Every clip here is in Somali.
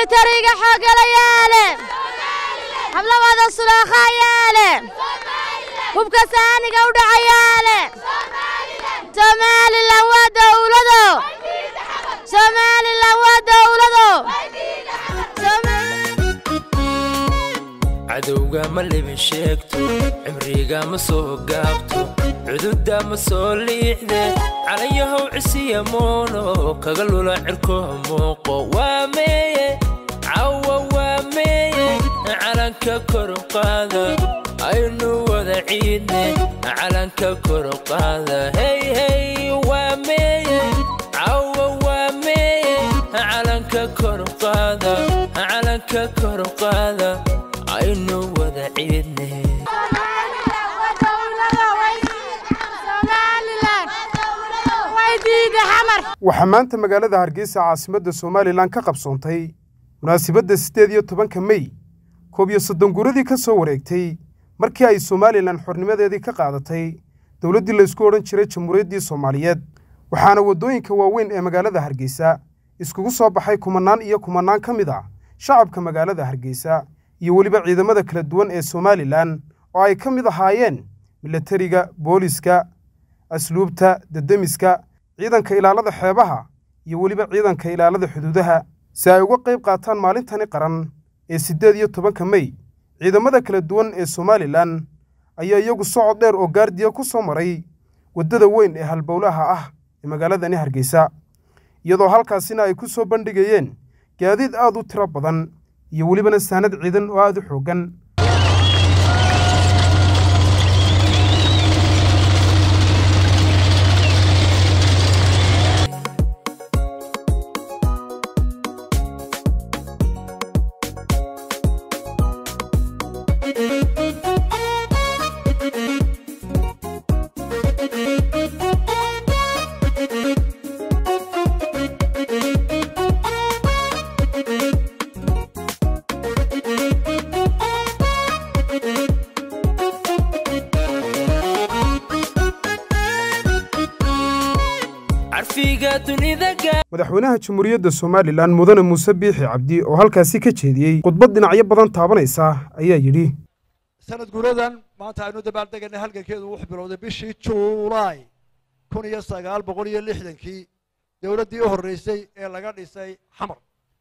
militariga xoogalayaale hablawada sulaakhayaale hubka saaniga u dhacayaale somalilan waa dowlado somalilan waa dowlado cadowga ma libin sheegto cimriga ma soo gaabto cududda ma soo liixde calayahow cisiya moono kaga lula cirko muuqo waa meeye cawa waa meeye calanka koruqaada aynu wada ciidne calanka koruqaada hey hey waa meeye cawa waa meeye calanka koruqaada calanka koruqaada aynu wada ciidne waxaa maanta magaalada hargeysa caasimadda somalilan ka qabsoontay munaasabadda siddeed iyo tobanka mey koob iyo soddon guuradii ka soo wareegtay markii ay somalilan xornimadeedii ka qaadatay dowladdii laysku odhan jiray jamhuuriyaddii soomaaliyeed waxaana waddooyinka waaweyn ee magaalada hargeysa iskugu soo baxay kumannaan iyo kumannaan ka mid ah shacabka magaalada hargeysa iyo weliba ciidamada kala duwan ee somalilan oo ay ka mid ahaayeen milatariga booliska asluubta dedemiska ciidanka ilaalada xeebaha iyo weliba ciidanka ilaalada xuduudaha si ay uga qayb qaataan maalintani qaran ee siddeed iyo tobanka mey ciidamada kala duwan ee somalilan ayaa iyagu socod dheer oo gaardiya ku soo maray waddada weyn ee halbowlaha ah ee magaaladani hargeysa iyadoo halkaasina ay ku soo bandhigayeen gaadiid aad u tiro badan iyo welibana saanad ciidan oo aad u xooggan madaxweynaha jamhuuriyadda somalilan mudane muuse biixi cabdi oo halkaasi ka jeediyey khudbad dhinacyo badan taabanaysa ayaa yidhi sanad guuradan maanta aynu dabaaldeganay halgankeedu wuxuu bilowday bishii juulaay kun iyo sagaal boqol iyo lixdankii dowladdii u horreysay ee laga dhisay xamar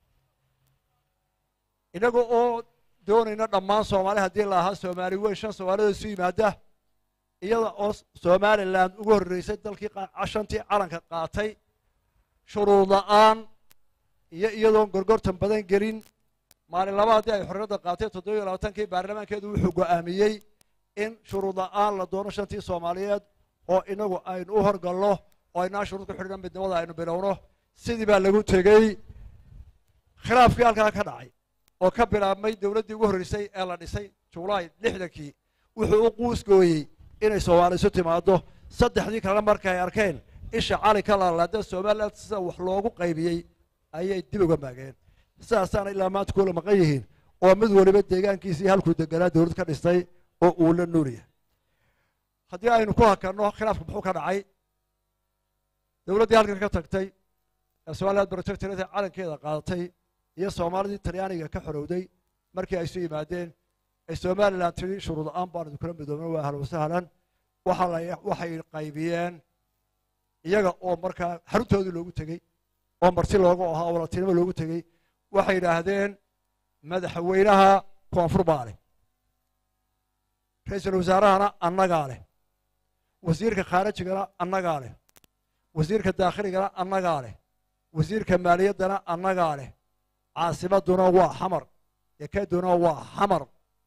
innaga oo doonayna dhammaan soomaali haddii la ahaa soomaali weyn shan soomaalida isu yimaada iyada oo somalilan ugu horreysay dalkii shantii calanka qaatay shuruud la'aan iyo iyadoon gorgortan badan gelin maalin laba haddii ay xorriyadda qaatay toddoba iyo labaatankii baarlamaankeedu wuxuu go'aamiyey in shuruud la'aan la doono shantii soomaaliyeed oo inagu aynu u horgalno oo aynaan shuruud ku xidhna midnimada aynu bilowno sidii baa lagu tegey khilaafkii halkaa ka dhacay oo ka bilaabmay dowladdii ugu horreysay ee la dhisay julaay lixdankii wuxuu u quusgooyey inay soomaali isu timaaddo saddexdii kalena markay arkeen isha cali ka laalaada somalilan sida wax loogu qaybiyey ayay dib uga maageen sidaasaana ilaa maanta kula maqan yihiin oo mid waliba deegaankiisii halkuu deganaa dowlad ka dhistay oo uu la noolyahay haddii aynu ku hakanno khilaafka muxuu ka dhacay dowladdii halkan ka tagtay ee somaliland protectorate calankeeda qaadatay iyo soomaalidii talyaaniga ka xorowday markii ay isu yimaadeen ee somaliland tiri shuruud la-aan baan idinkula midoobna waa ahlan wasahlan waxay qaybiyeen iyaga oo markaa xaruntoodii loogu tegey oo marti loogu ahaa walatinimo loogu tegey waxay yidhaahdeen madaxweynaha koonfur baa leh ra-iisul wasaarahana annagaa leh wasiirka khaarijigana annagaa leh wasiirka daakhligana annagaa leh wasiirka maaliyaddana annagaa leh caasimaduna waa xamar dekeduna waa xamar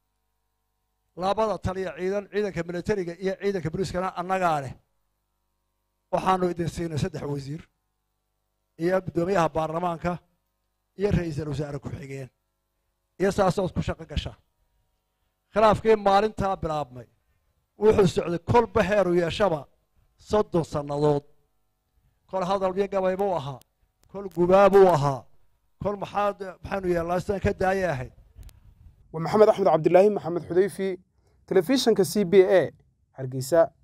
labada taliya ciidan ciidanka militariga iyo ciidanka boliiskana annagaa leh waxaanu idin siinay saddex wasiir iyo guddoomiyaha baarlamaanka iyo ra-iisul wasaare ku-xigeen iyo saasood ku shaqo gasha khilaafkii maalintaa bilaabmay wuxuu socday kolba heeru yeeshaba soddon sannadood kol hadal iyo gabay buu ahaa kol gubaa buu ahaa kol maxaad maxaanu yeelnaa sidaan ka daayay ahayd waa maxamed axmed cabdilaahi maxamed xudayfi telefishanka c b a hargeysa